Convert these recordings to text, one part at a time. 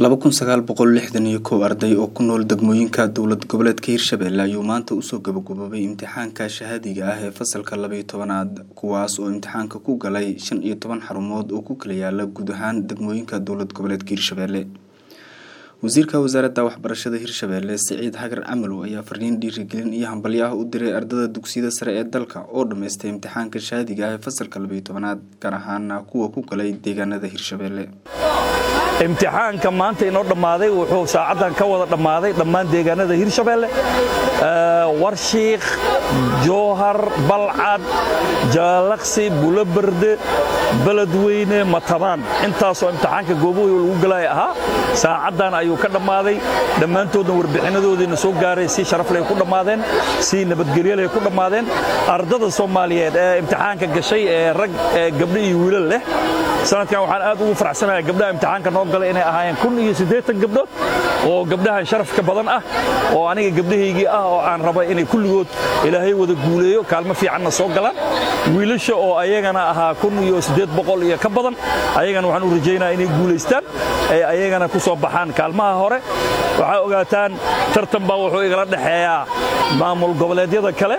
laba kun sagaal boqol lixdan iyo kow arday oo ku nool degmooyinka dowlad goboleedka hirshabelle ayuu maanta usoo gabagaboobay imtixaanka shahaadiga ah ee fasalka labaiyo tobanaad kuwaas oo imtixaanka ku galay shan iyo toban xarumood oo ku kala yaala guud ahaan degmooyinka dowlad goboleedka hirshabelle wasiirka wasaaradda waxbarashada hirshabelle siciid hagar camalow ayaa fariin dhiirigelin iyo hambalyo ah u diray ardada dugsiyada sare ee dalka oo dhammaystay imtixaanka shahaadiga ah ee fasalka labaiyo tobanaad gaar ahaana kuwa ku galay deegaanada hirshabelle imtixaanka maanta inoo dhammaaday wuxuu saacaddan ka wada dhammaaday dhammaan deegaanada hirshabelle warshiikh jowhar balcad jaalaqsi buloberde beledweyne matabaan intaasoo imtixaanka goobohi lagu galaya ahaa saacaddan ayuu ka dhammaaday dhammaantoodna warbixinadoodiina soo gaaray si sharafley ku dhammaadeen si nabadgelyoley ku dhammaadeen ardada soomaaliyeed ee imtixaanka gashay ee rag gabdho iyo wiilal leh sanadkan waxaan aad ugu faraxsanayaa gabdhaha imtixaanka noo galay inay ahaayeen kun iyo siddeetan gabdhood oo gabdhahan sharafka badan ah oo aniga gabdhahaygii ah oo aan raba inay kulligood ilaahay wada guuleeyo kaalmo fiicanna soo galaan wiilasha oo ayagana ahaa kun iyo siddeed boqol iyo ka badan ayagana waxaan u rajaynaya inay guulaystaan ay ayagana ku soo baxaan kaalmaha hore waxaa ogaataan tartan baa wuxuu igala dhexeeyaa maamul goboleedyada kale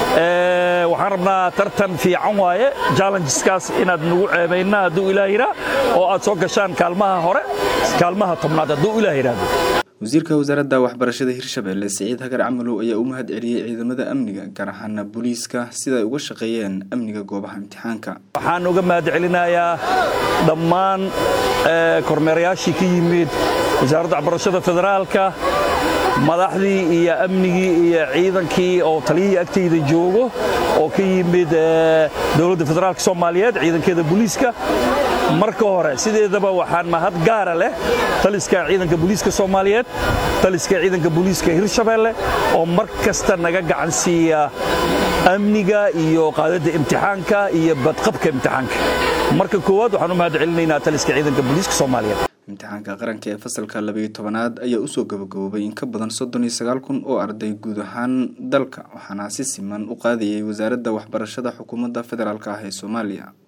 waxaan rabnaa tartan fiican waaye jallengeskaas inaad nagu ceebayna hadduu ilaah yidhaa oo aad soo gashaan kaalmaha hore kaalmaha tobnaad hadduu ilaah yidhaahdo wasiirka wasaaradda waxbarashada hirshabelle siciid hagar camalow ayaa u mahad celiyey ciidamada amniga gaar ahaana booliiska sidaay uga shaqeeyeen amniga goobaha imtixaanka waxaan uga mahad celinayaa dhammaan kormeerayaashii ka yimid wasaaradda waxbarashada federaalka madaxdii iyo amnigii iyo ciidankii oo taliyihii agtayda joogo oo ka yimid dowladda federaalka soomaaliyeed ciidankeeda booliiska marka hore sideedaba waxaan mahad gaara leh taliska ciidanka booliiska soomaaliyeed taliska ciidanka booliiska hirshabelle oo mar kasta naga gacan siiya amniga iyo qaadadda imtixaanka iyo badqabka imtixaanka marka koowaad waxaan u mahad celinaynaa taliska ciidanka booliiska soomaaliyeed imtixaanka qaranka ee fasalka labaiyo tobanaad ayaa usoo gabagaboobay in ka badan soddon iyo sagaal kun oo arday guud ahaan dalka waxaana si siman u qaadayay wasaaradda waxbarashada xukuumadda federaalk ah ee soomaaliya